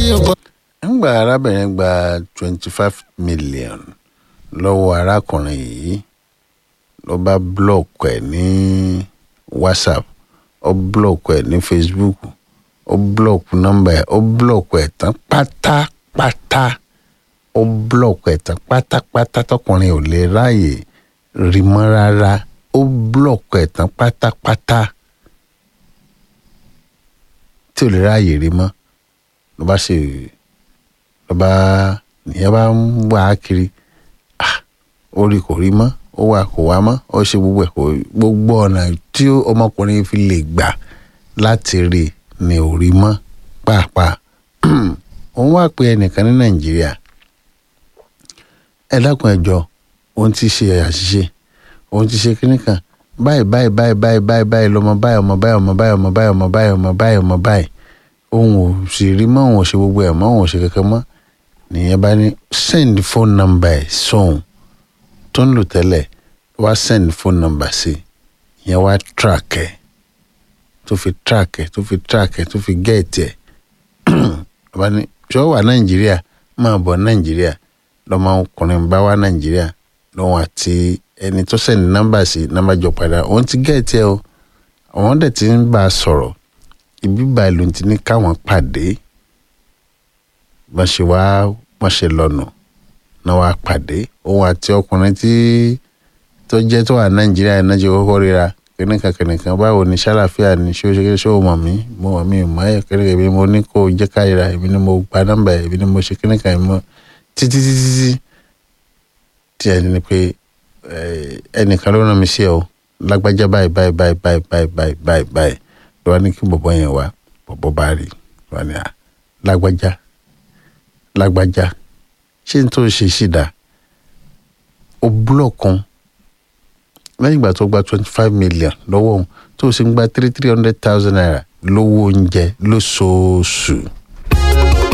ò gbọ́. ńgbà arábìnrin gba twenty five million lọ́wọ́ arákùnrin yìí ló bá blọọkù ẹ̀ ní whatsapp ó blọọkù ẹ̀ ní facebook ó blọọkù nọ́mbà ẹ̀ ó blọọkù ẹ̀ tán pátápátá ó blọọkù ẹ̀ tán pátápátá tọkùnrin ò lè ráàyè rí mọ́ rárá ó blọọkù ẹ̀ tán pátápátá tí ò lè ráàyè rí mọ́ ló bá ṣe ló bá nìyẹn bá ń wá a kiri ah ó rí kò rí mọ́ ó wà kò wá mọ́ ó ṣe gbogbo ẹ̀ kò gbogbo ọ̀nà tí ọmọkùnrin fi lè gbà láti rí ni ò rí mọ́ pàápàá òun wá pé ẹnìkan ní nàìjíríà ẹ dákun ẹ jọ̀ọ́ òun ti ṣe àṣìṣe òun ti ṣe kíní kan báyìí báyìí báyìí báyìí báyìí báyìí lọmọ báyìí ọmọ báyìí ọmọ báyìí ọmọ báyìí ọmọ báyìí ọmọ báyìí ọmọ báyìí òun ò sì rí mọ́ òun ò ṣe gbogbo ẹ̀ mọ́ òun ò ṣe kankan mọ́ nìyẹn bá ní send phone number ẹ̀ sóhun tó ń lò tẹ́lẹ̀ wá send phone number sí ìyẹn wá track ẹ̀ tó fi track ẹ̀ tó fi track ẹ̀ tó fi get ẹ̀ bá ní ṣọ́ wà nàìjíríà máa bọ̀ nàìjíríà lọ́mọ ọkùnrin bá wá nàìjíríà lọ́wọ́n àti ẹni tó send number sí number jọ padà òun ti get ẹ̀ o àwọn dẹ̀ ti ń bá a sọ̀rọ̀ ibi báyìí ló ti ní káwọn pàdé wọ́n ṣe wá wọ́n ṣe lọ́nà náà wá pàdé òun àti ọkùnrin tí tó jẹ́ tó wà nàìjíríà náà ṣe kọ́kọ́ ríra kìnìkan kìnìkan báwo ni ṣàlàfíà ni ṣé o ṣe ṣé o mọ̀ mí mo mọ̀ mí mọ̀ ẹ́ kìnìkan èmi mo ní kó o jẹ́ káyìíra èmi ni mo gba nọ́mbà ẹ̀ èmi ni mo ṣe kìnìkan ẹ̀ mọ́ títí títí títí tí ẹni ni pé ẹnìkan ló rán mi sí ẹ o lágbájá báyìí báyìí báyìí báyìí báyìí báyìí báyìí báyìí ló wá ní kí bọ̀bọ̀ yẹn wá bọ̀bọ̀ bá rí wá ní à lágbájá lágbájá ṣé n tó ṣe sí dá o búlọ̀kùn lẹ́yìn ìgbà tó gba twenty five million lọ́wọ́ òun tó o sì ń gba three three hundred thousand naira lówó oúnjẹ lóṣooṣù